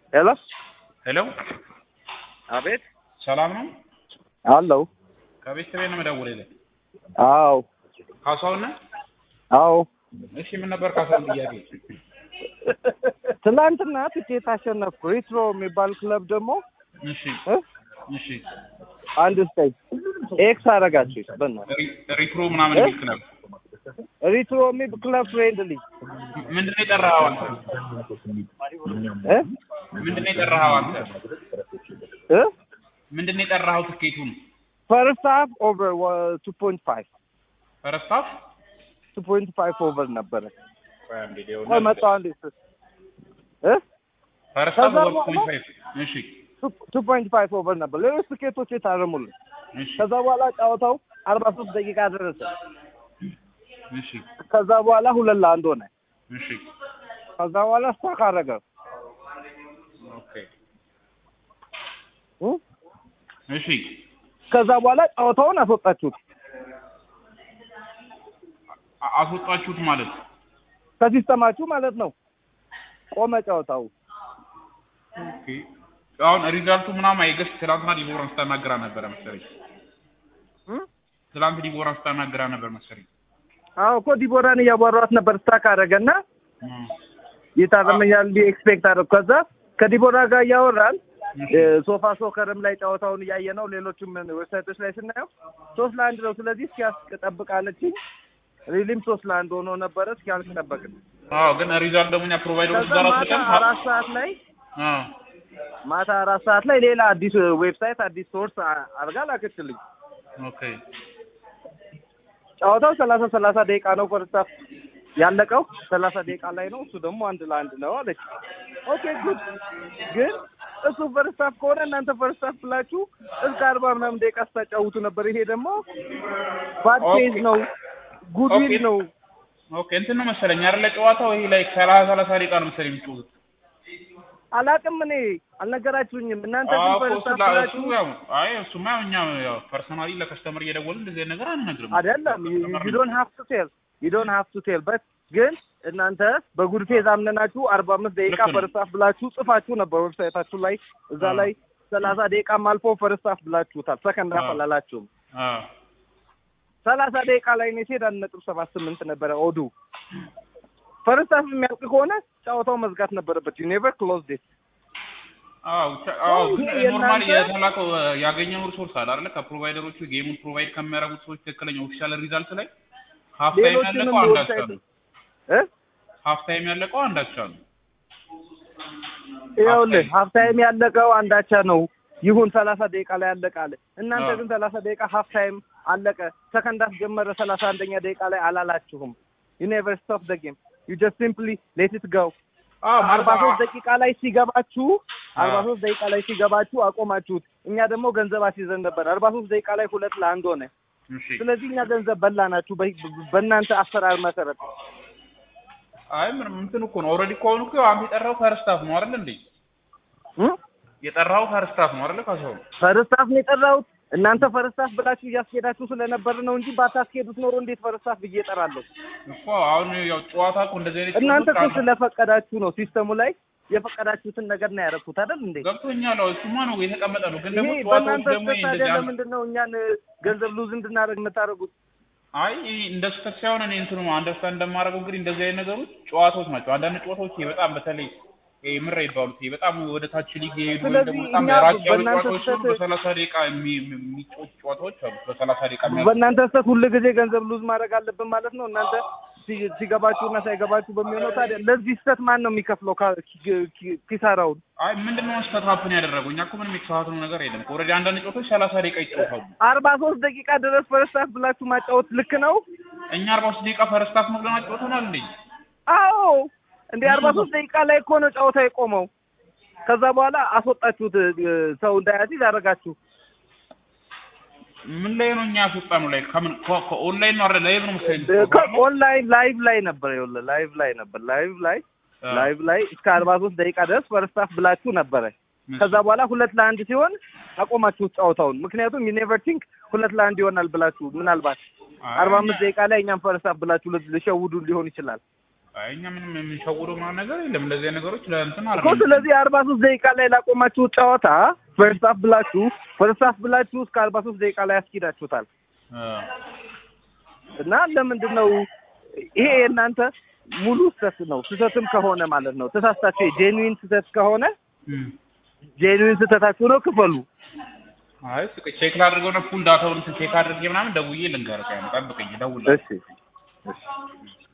ሄሎ ሄሎ አቤት ሰላም ነው? አለው ከቤተሰቤ ነው የምደውልልህ። አዎ ካሳሁን ነህ? አዎ እሺ ምን ነበር ካሳሁን ጥያቄ? ትናንትና ትኬት አሸነፍኩ ሪትሮ የሚባል ክለብ ደግሞ እሺ እ እሺ አንድ ስጠኝ ኤክስ አረጋችሁ በእናትህ ሪ- ሪትሮ ምናምን የሚል ክለብ ሪትሮ የሚል ክለብ ፍሬንድሊ ምንድን ነው የጠራኸው አንተ? እ ምንድን ነው የጠራኸው አንተ? እ ምንድን ነው የጠራኸው ትኬቱን? ፈርስት ሃፍ ኦቨር ቱ ፖይንት ፋይቭ ፈረስት ሃፍ ቱ ፖይንት ፋይቭ ኦቨር ነበረ ቆይ አንዴ ሊሆን ቆይ መጣሁ አንዴ እ ፈረስት ሃፍ ከዛ ወር በኋላ- ፖይንት ፋይቭ እሺ ቱ ፖይንት ፋይቭ ኦቨር ነበር ሌሎች ትኬቶች የታረሙልን እሺ ከዛ በኋላ ጨዋታው አርባ ሶስት ደቂቃ ደረሰ እሺ ከዛ በኋላ ሁለት ለአንድ ሆነ እሺ ከዛ በኋላ ስታክ አረገ ኦኬ እ? እሺ ከዛ በኋላ ጨዋታውን አስወጣችሁት አ- አስወጣችሁት ማለት ከሲስተማችሁ ማለት ነው ቆመ ጨዋታው ኦኬ አሁን ሪዛልቱ ምናምን አይገስ ትላንትና ዲቦራን ስታናግራ ነበረ መሰለኝ እ? ትላንት ዲቦራን ስታናግራ ነበር መሰለኝ አዎ እኮ ዲቦራን እያቧሯት ነበር ስታክ አረገና እም። ይታረመኛል እንዲ ኤክስፔክት አደረኩ ከዛ ከዲቦራ ጋር እያወራን እሺ እ፣ ሶፋ ሶከርም ላይ ጨዋታውን እያየ ነው ሌሎችም ዌብሳይቶች ላይ ስናየው ሶስት ለአንድ ነው ስለዚህ እስኪያልቅ ጠብቃለችኝ ሪሊም ሶስት ለአንድ ሆኖ ነበረ እስኪያልቅ ጠበቅን አዎ ግን ሪዛልት ደግሞ እኛ ፕሮቫይደሮች ከዛ ጋር ማታ አስልከን አራት ሰዓት ላይ አ ማታ አራት ሰዓት ላይ ሌላ አዲስ ዌብሳይት አዲስ ሶርስ አድርጋ ላከችልኝ ኦኬ ጨዋታው ሰላሳ ሰላሳ ደቂቃ ነው ፈርስታፍ ያለቀው ሰላሳ ደቂቃ ላይ ነው እሱ ደግሞ አንድ ለአንድ ነው አለች ኦኬ ጉድ ግን እሱ ፈርስታፍ ከሆነ እናንተ ፈርስታፍ ብላችሁ እስከ አርባ ምናምን ደቂቃ ስታጫውቱ ነበር ይሄ ደግሞ ባድ ኦኬ። ፌዝ ነው ጉድዊል ኦኬ። ነው ኦኬ እንትን ነው መሰለኝ አይደለ ጨዋታው ይሄ ላይ ሰላሳ ሰላሳ ደቂቃ ነው መሰለኝ የሚጫወቱት አላቅም እኔ አልነገራችሁኝም እናንተ አዎ ግን እኮ ፈርስታፍ እሱ ላ- ብላችሁ እሱ ያው አይ እሱማ ያው እኛ ያው ፐርሰናሊ ለከስተመር እየደወልን እንደዚህ አይነት ነገር አንነግርም አይደለም ዩ ዶንት ሃቭ ቱ ቴል ዩ ዶንት ሃቭ ቱ ቴል በት ግን እናንተ በጉድ ፌዝ አምነናችሁ አርባ አምስት ደቂቃ ልክ ነው። ፈርስታፍ ብላችሁ ጽፋችሁ ነበር ዌብሳይታችሁ ላይ እዛ አዎ። ላይ ሰላሳ ደቂቃም አልፎ ፈርስታፍ ብላችሁታል ሰከንድ ሃፍ አዎ። አላላችሁም አ ሰላሳ ደቂቃ ላይ እኔ ስሄድ አንድ ነጥብ ሰባት ስምንት ነበረ ኦዱ ፈርስታፍ የሚያልቅ ከሆነ ጨዋታው መዝጋት ነበረበት ዩ ኔቨር ክሎዝ ዲት አዎ ቻ- አዎ ግን ይሄ ኖርማሊ የእናንተ- የተላከው ያገኘው ሪሶርስ አለ አይደለ ከፕሮቫይደሮቹ ጌሙን ፕሮቫይድ ከሚያደርጉት ሰዎች ትክክለኛ ኦፊሻል ሪዛልት ላይ ሀፍ ታይም ሌሎችንም ያለቀው አንዳቻ ዌብሳይት ነው እ ሀፍ ታይም ያለቀው አንዳቻ ነው ይኸውልህ ታይም። ሀፍ ታይም ያለቀው አንዳቻ ነው ይሁን ሰላሳ ደቂቃ ላይ ያለቀ አለ እናንተ አዎ። ግን ሰላሳ ደቂቃ ሀፍ ታይም አለቀ ሰከንድ ሃፍ ጀመረ ሰላሳ አንደኛ ደቂቃ ላይ አላላችሁም ዩ ኔቨር ስቶፕ ዘ ጌም ዩ ጀስት ሲምፕሊ ሌት ኢት ጎ አዎ አርባ ሶስት ደቂቃ ላይ ሲገባችሁ አርባ አዎ። ሶስት ደቂቃ ላይ ሲገባችሁ አቆማችሁት እኛ ደግሞ ገንዘብ አስይዘን ነበር አርባ ሶስት ደቂቃ ላይ ሁለት ለአንድ ሆነ እሺ ስለዚህ እኛ ገንዘብ በላናችሁ በ- በእናንተ አሰራር መሰረት አይ ምንም እንትን እኮ ነው ኦልሬዲ እኮ አሁን እኮ አንተ የጠራው ፈርስታፍ ነው አይደል እንዴ እ? የጠራው ፈርስታፍ ነው አይደል ካሳሁን ፈርስታፍ ነው የጠራሁት እናንተ ፈርስታፍ ብላችሁ እያስኬዳችሁ ስለነበር ነው እንጂ ባታስኬዱት ኖሮ እንዴት ፈርስታፍ ብዬ እጠራለሁ እኮ አሁን ያው ጨዋታ እኮ እንደዚህ አይነት እናንተ እኮ ጨዋታዎች አሉ። ስለፈቀዳችሁ ነው ሲስተሙ ላይ የፈቀዳችሁትን ነገር ነው ያደረኩት አይደል እንዴ ገብቶኛል አዎ እሱማ ነው የተቀመጠ ነው ግን ደግሞ ይሄ ጨዋታዎች በእናንተ ደግሞ ስህተት ታዲያ እንደዚህ አንድ- ለምንድን ነው እኛን ገንዘብ ሉዝ እንድናደርግ የምታደርጉት አይ ይሄ እንደ ስህተት ሳይሆን እኔ እንትኑ አንደርስታንድ እንደማደርገው እንግዲህ እንደዚህ አይነት ነገሮች ጨዋታዎች ናቸው። አንዳንድ ጨዋታዎች ይሄ በጣም በተለይ ይሄ ምራ ይባሉት ይሄ በጣም ወደ ታች ሊግ የሄዱ ወይም ደግሞ ስለዚህ በጣም እኛ ራቅ ያሉ በእናንተ ጨዋታዎች ሲሆኑ ስህተት- በሰላሳ ደቂቃ የሚ- የሚ- የሚጫወቱ ጨዋታዎች አሉ። በሰላሳ ደቂቃ የሚያልቁ በእናንተ ስህተት ሁል ጊዜ ገንዘብ ሉዝ ማድረግ አለብን ማለት ነው እናንተ ሲ- ሲገባችሁና ሳይገባችሁ በሚሆነው ታዲያ ለዚህ ስህተት ማን ነው የሚከፍለው ካ- ኪ- ኪ- ኪሳራውን አይ ምንድን ነው ስህተት ሀፕን ያደረገው? እኛ እኮ ምንም የተሳሳትነው ነገር የለም። ኦልሬዲ አንዳንድ ጨዋታዎች ሰላሳ ደቂቃ ይጫወታሉ። አርባ ሶስት ደቂቃ ድረስ ፈርስታፍ ብላችሁ ማጫወት ልክ ነው እኛ አርባ ሶስት ደቂቃ ፈርስታፍ ነው ብለን አጫውተናል እንዴ? አዎ እንደ አርባ ሶስት ደቂቃ ላይ እኮ ነው ጨዋታ የቆመው ከዛ በኋላ አስወጣችሁት እ፣ ሰው እንዳያዚዝ አደረጋችሁ ምን ላይ ነው እኛ ያስወጣነው? ላይ ከምን ከ- ከኦንላይን ነው አይደል? ላይቭ ነው መሰለኝ ኦንላይን ላይቭ ላይ ነበር ይኸውልህ ላይቭ ላይ ነበር ላይቭ ላይ ላይቭ ላይ እስከ አርባ ሶስት ደቂቃ ድረስ ፈርስታፍ ብላችሁ ነበረ ከዛ በኋላ ሁለት ለአንድ ሲሆን አቆማችሁት ጨዋታውን ምክንያቱም ዩኔቨር ቲንክ ሁለት ለአንድ ይሆናል ብላችሁ ምናልባት አርባ አምስት ደቂቃ ላይ እኛም ፈርስታፍ ብላችሁ ል- ልሸውዱ ሊሆን ይችላል አይ እኛ ምንም የምንሸውደው ምናምን ነገር የለም። እንደዚህ አይነት ነገሮች ለእንትን እኮ አይደለም። ስለዚህ አርባ ሶስት ደቂቃ ላይ ላቆማችሁት ጨዋታ ፈርስት ሀፍ ብላችሁ ፈርስት ሀፍ ብላችሁ እስከ አርባ ሶስት ደቂቃ ላይ ያስኪዳችሁታል አ፣ እና ለምንድን ነው ይሄ የእናንተ ሙሉ ስህተት ነው። ስህተትም ከሆነ ማለት ነው ተሳስታችሁ ጄኑዊን ስህተት ከሆነ እም። ጄኑዊን ስህተታችሁ ነው ክፈሉ። አይ እስኪ ቼክ ላድርገው ነው ፉል ዳታውን ቼክ አድርጌ ምናምን ደውዬ ልንገርህ። ጠብቀኝ፣ እደውልልሃለሁ። እሺ እሺ